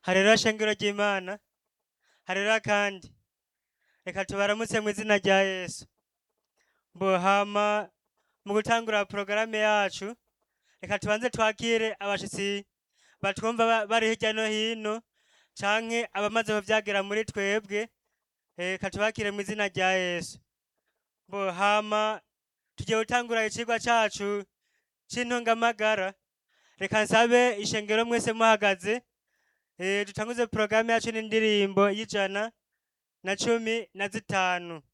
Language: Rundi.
Haleluya shengero ry'Imana. Haleluya kandi. Reka tubaramutse mu izina rya Yesu. Mbo hama mu gutangura porogaramu yacu, reka tubanze twakire abashitsi batwumva ba- bari hirya no hino, canke abamaze kuvyagera muri twebwe, eh, reka tubakire mu izina rya Yesu. Mbo hama tugiye gutangura icigwa cacu c'intungamagara, reka nsabe ishengero mwese muhagaze, eh, dutanguze porogaramu yacu n'indirimbo y'ijana na cumi na zitanu.